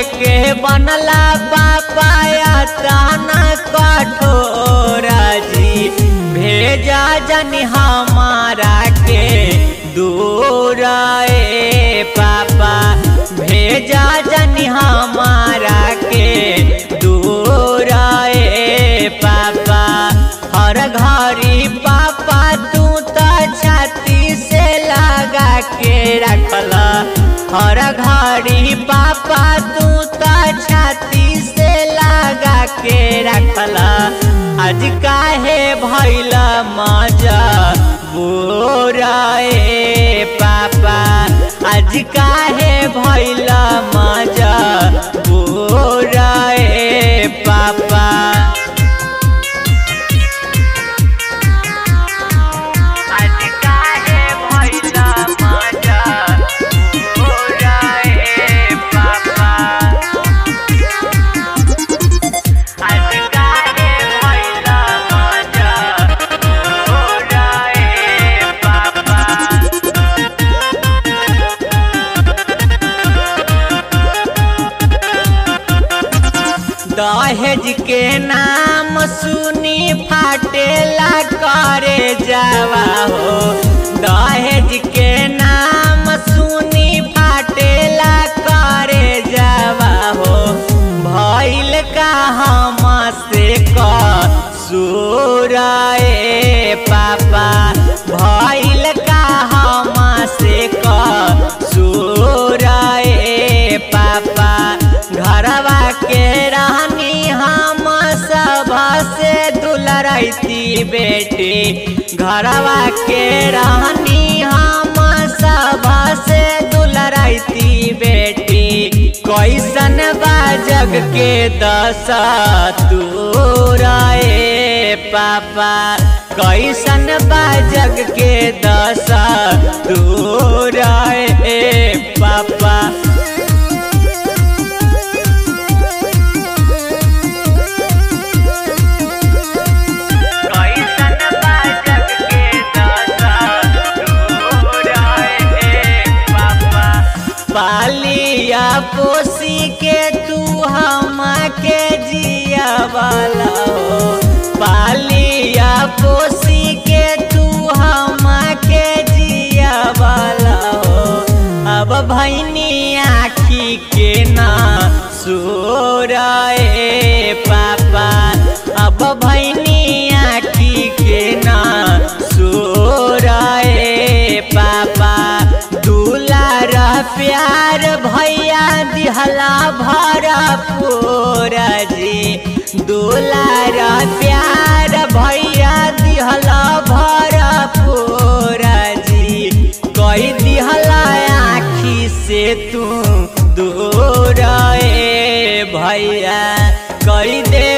के बनला पापाया ताना कठोर जी भेजा जन हमारा के दूर ए पापा भेजा जन हमारा के दूर ए पापा हर घड़ी पापा तू तो छाती से लगा के रखला हर घड़ी पापा तू तो छाती से लगा के रखला आज काहे भैल मजा बोरा ए पापा आज काहे भैल मजा बोरा ए पापा आज काहे भैला मजा बोरा ए पापा आज काहे भैला मजा बोरा ए पापा दहेज के नाम सुनी फाटेला करे जावा हो दहेज के नाम सुनी फाटेला करे जावा हो भैल का हम से ए पापा भैल का हम से ए पापा घरवा के रहनी हम सब से दुलरती बेटी घरवा के रहनी हम सब से दुलरती बेटी कैसन बा जग के दशा तोरा ए पापा कैसन बा जग के दशा तोरा ए पापा कैसन बा जग के दशा तोरा ए पापा पालिया पोसी के तू हम के जिया वाला हो पालिया पोसी के तू हम के जिया वाला हो अब भैनी आखी के ना सोरा ए पापा अब भैनी आखी के ना सोरा ए पापा दुलार प्यार भैया दिहला भरा पूरा जी दुलार प्यार भैया दिहला भरा पूरा जी कई दिहला आखी से तू दूर ए भैया कई दे